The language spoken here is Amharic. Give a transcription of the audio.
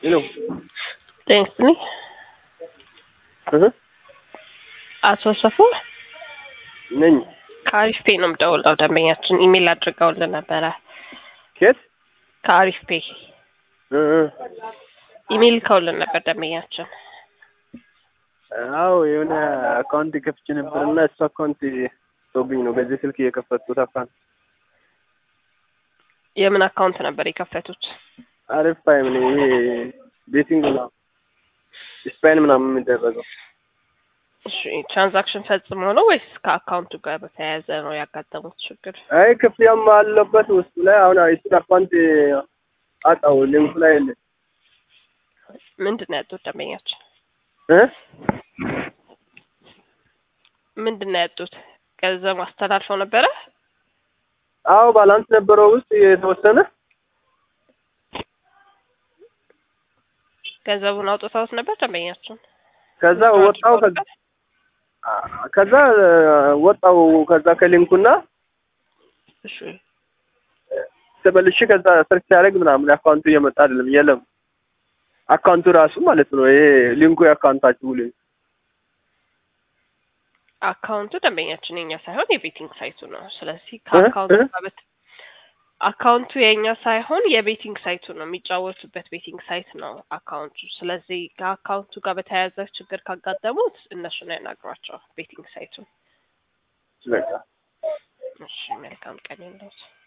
ሄሎ ጤና ይስጥልኝ። እህ አቶ ሰፉ ነኝ። ከአሪፍ ፔ ነው የምደውለው። ደንበኛችን ኢሜል አድርገውልን ነበረ። ኬት ከአሪፍ ፔ እ እ ኢሜል ልከውልን ነበር ደንበኛችን። አዎ የሆነ አካውንት ከፍቼ ነበር እና እሱ አካውንት ሰውብኝ ነው በዚህ ስልክ እየከፈትኩት አካውንት የምን አካውንት ነበር የከፈቱት? አሪፍ ፓይም ነው ይሄ ቤቲንግ ነው ስፓይን ምናምን የሚደረገው እሺ ትራንዛክሽን ፈጽሞ ነው ወይስ ከአካውንቱ ጋር በተያያዘ ነው ያጋጠሙት ችግር? አይ ክፍያም አለበት ውስጡ ላይ አሁን እሱን አካውንት አጣው ሊንኩ ላይ የለ ምንድን ነው ያጡት ደንበኛችን? እ ምንድን ነው ያጡት? ገንዘብ አስተላልፈው ነበረ? አዎ ባላንስ ነበረው ውስጥ የተወሰነ ገንዘቡን አውጥተውት ነበር ደንበኛችን? ከዛ ወጣው ከዛ ከዛ ወጣው ከዛ ከሊንኩና እሺ ተመልሼ ከዛ ሰርች ሲያደርግ ምናምን አካውንቱ እየመጣ አይደለም የለም አካውንቱ ራሱ ማለት ነው ይሄ ሊንኩ የአካውንታችሁ ሊንክ አካውንቱ ደንበኛችን የኛ ሳይሆን የቤቲንግ ሳይቱ ነው። ስለዚህ ከአካውንቱ እ? ጋር በት አካውንቱ የኛ ሳይሆን የቤቲንግ ሳይቱ ነው። የሚጫወቱበት ቤቲንግ ሳይት ነው አካውንቱ። ስለዚህ ከአካውንቱ ጋር በተያያዘ ችግር ካጋጠሙት እነሱን ያናግሯቸው ቤቲንግ ሳይቱን። በቃ እሺ መልካም ቀን ይሁንልዎት።